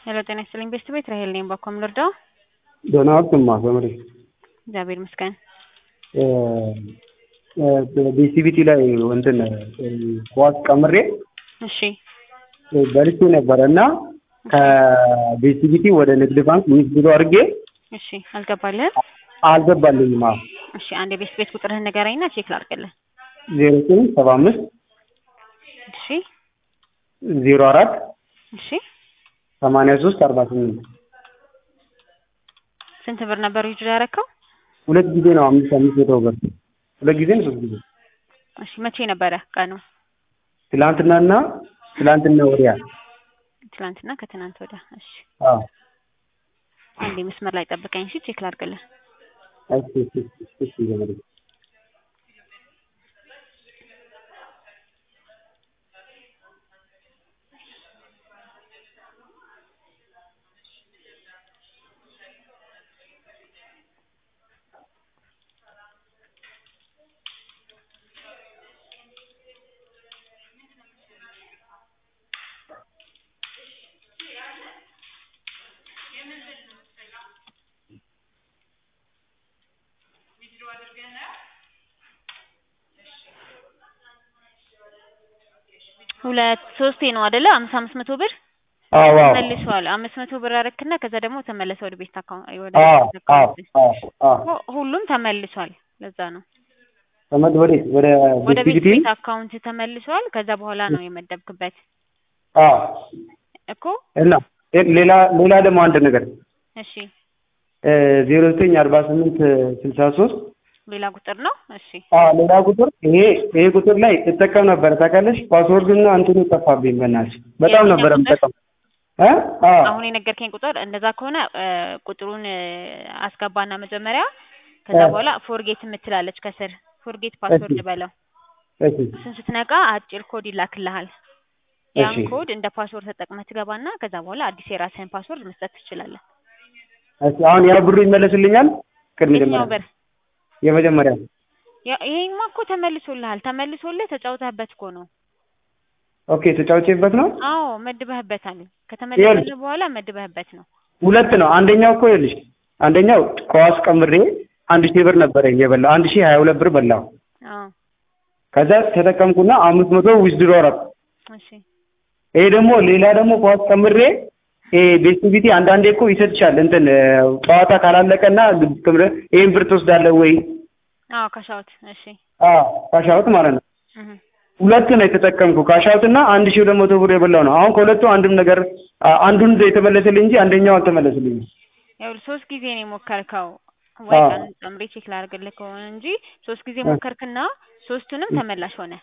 ሄሎ ጤና ይስጥልኝ ቤስት ቤት ራሄል ነኝ። ባኮ ልርዳው? ደህና ዋልክማ ዘመዴ? እግዚአብሔር ይመስገን። ቢሲቢቲ ላይ እንትን ኳስ ቀምሬ እሺ በልቼ ነበረ እና ከቢሲቢቲ ወደ ንግድ ባንክ ዊዝድሮ አድርጌ እሺ አልገባልህም? አልገባልኝም። አዎ እሺ አንድ የቤስት ቤት ቁጥርህን ንገረኝና ቼክ ላድርግልህ። ዜሮ ዘጠኝ ሰባ አምስት እሺ ዜሮ አራት እሺ ሰማንያ ሶስት አርባ ስምንት ስንት ብር ነበር ዊዝድሮ ያደረከው? ሁለት ጊዜ ነው አምስት አምስት መቶ ብር ሁለት ጊዜ ነው ሶስት ጊዜ እሺ መቼ ነበረ ቀኑ? ትላንትናና ትላንትና ወዲያ ትላንትና ከትናንት ወዲያ። እሺ አዎ አንዴ መስመር ላይ ጠብቀኝ እሺ ቼክ ላድርግልህ። እሺ እሺ እሺ እሺ ዘመዴ ሁለት ሶስቴ ነው አይደለ? አምስት አምስት መቶ ብር አዎ አዎ ተመልሷል። አምስት መቶ ብር አረክና ከዛ ደግሞ ተመለሰ ወደ ቤት አካውንት ወደ አዎ ቤት አዎ አካውንት። አዎ አዎ ሁ- ሁሉም ተመልሷል። ለዛ ነው ተመድ ወዴት ወደ ወደ ቤት ቢሲቢቲ ቤት አካውንት ተመልሷል። ከዛ በኋላ ነው የመደብክበት አዎ እኮ። እና ሌላ ሌላ ደግሞ አንድ ነገር እሺ ዜሮ ዘጠኝ አርባ ስምንት ስልሳ ሶስት ሌላ ቁጥር ነው። እሺ ሌላ ቁጥር ይሄ ይሄ ቁጥር ላይ እጠቀም ነበረ ታውቃለሽ። ፓስወርዱና እንትኑ ጠፋብኝ። በእናትሽ በጣም የትኛው ነበረ ቁጥር? የምጠቀም እ አዎ አሁን የነገርከኝ ቁጥር እንደዛ ከሆነ እ፣ ቁጥሩን እ፣ አስገባና መጀመሪያ ከዛ እ። በኋላ ፎርጌት የምትላለች ከስር ፎርጌት ፓስወርድ እሺ። በለው። እሺ እሱን ስትነቃ አጭር ኮድ ይላክልሃል። ያን እሺ ኮድ እንደ ፓስወርድ ተጠቅመህ ትገባና ከዛ በኋላ አዲስ የራስህን ፓስወርድ መስጠት ትችላለህ። እሺ አሁን ያ ብሩ ይመለስልኛል? ቅድም የትኛው መጀመሪያ ብር? የመጀመሪያ ያ- ይሄማ እኮ ተመልሶልሃል። ተመልሶልህ ተጫውተህበት እኮ ነው። ኦኬ ተጫውቼበት ነው። አዎ መድበህበታል። ከተመለሰልህ በኋላ መድበህበት ነው። ሁለት ነው። አንደኛው እኮ ይኸውልሽ አንደኛው ከዋስ ቀምሬ አንድ ሺህ ብር ነበረኝ የበላው አንድ ሺህ ሀያ ሁለት ብር በላው። አዎ ከዛ ተጠቀምኩና አምስት መቶ ዊዝድሮ አደረኩ። እሺ ይሄ ደግሞ ሌላ ደግሞ ከዋስ ቀምሬ ይሄ ቤስቲቪቲ አንዳንዴ እኮ ይሰጥሻል እንትን እ፣ ጨዋታ ካላለቀና ግብር ይሄን ብር ትወስዳለህ ወይ? አዎ ካሻውት እሺ አዎ ካሻውት ማለት ነው። እህ ሁለት ነው የተጠቀምኩ ካሻውት እና አንድ ሺህ ሁለት መቶ ብር የበላው ነው። አሁን ከሁለቱ አንድም ነገር አ- አንዱን የተመለሰልኝ እንጂ አንደኛው አልተመለሰልኝም። ይኸውልህ ሶስት ጊዜ ነው የሞከርከው። ወይ አዎ። ቀን ጨምሬ ቼክ ላድርግልህ ከሆነ እንጂ ሶስት ጊዜ እ። ሞከርክና ሶስቱንም ተመላሽ ሆነ።